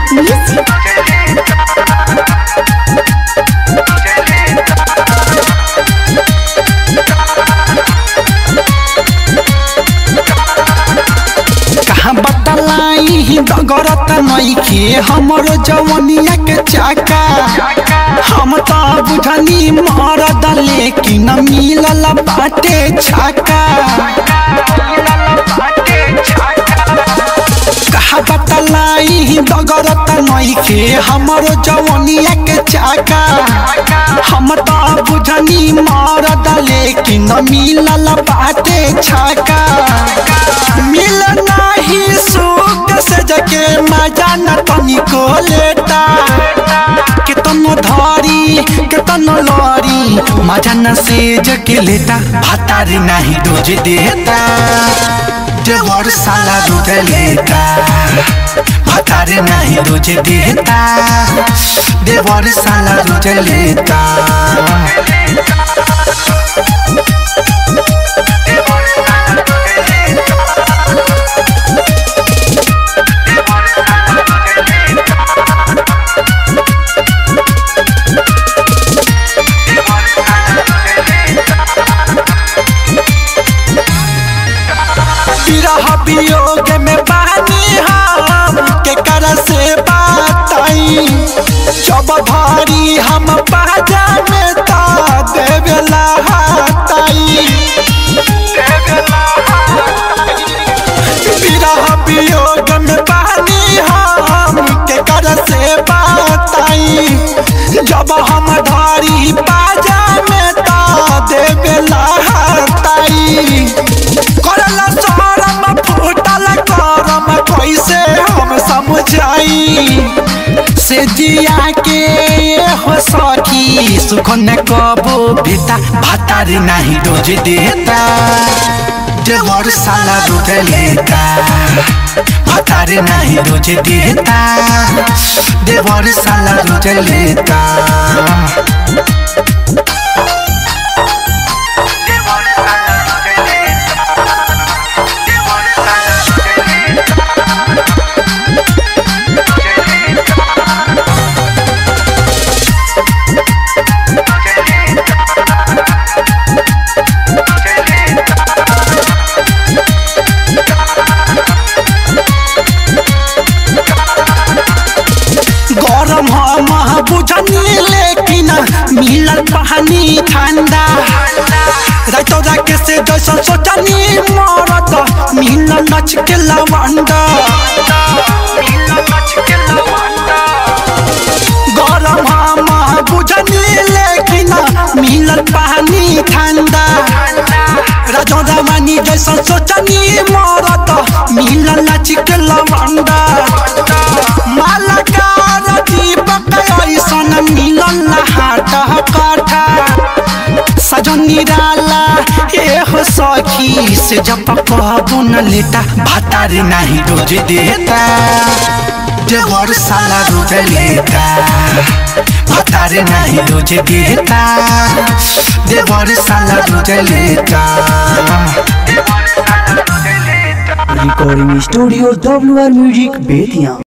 Music. कहाँ बतलाई डगरत नइखे हमरो जवनिया के चाका हम त बुझनी मरद लेकिन मिलल बाटे छाका कहाँ बतलाई डगरत नइखे हमरो जवनिया के चाका हम त बुझनी मरद लेकिन मिलल बाटे छाका मिल नाही सुख से जके मजा न तनिको लेता केतनो धारी केतनो लरी मजा न से जके लेता भातारी नाही रोज देता देवर साला रोज लेता भातारी नाही रोज देता देवर साला रोज लेता विरह वियोग में बानी हम के कर से बाताई जब भारी हम बाजा में ता देवेला हाताई विरह वियोग में बानी हम के कर से बाताई जब हम धारी बाजा में ता देवेला हाताई करला शरम फूटल करम कैसे हम समझाई से जिया के हो सखी सुख न कबो बेटा भातारी नहीं रोज देता देवर साला रोज लेता भातारी नहीं रोज देता देवर साला रोज लेता गरम हम बुझनी लेकिन मिलल पानी ठंडा रातो जाके से जैसा सोचनी मरत मिलल नच के लवंडा गरम हम बुझनी लेकिन मिलल पानी ठंडा राजो रामानी जैसा सोचनी मरत मिलल नच के लवंडा मालकार दीपक ऐसन मिलल हाट काठा सजन निराला ए हो सखी से जब कहबो न लेता भातारी नहीं रोज देता देवर साला रोज लेता भातारी नहीं रोज देता देवर साला रोज लेता Recording Studio WR Music Betia.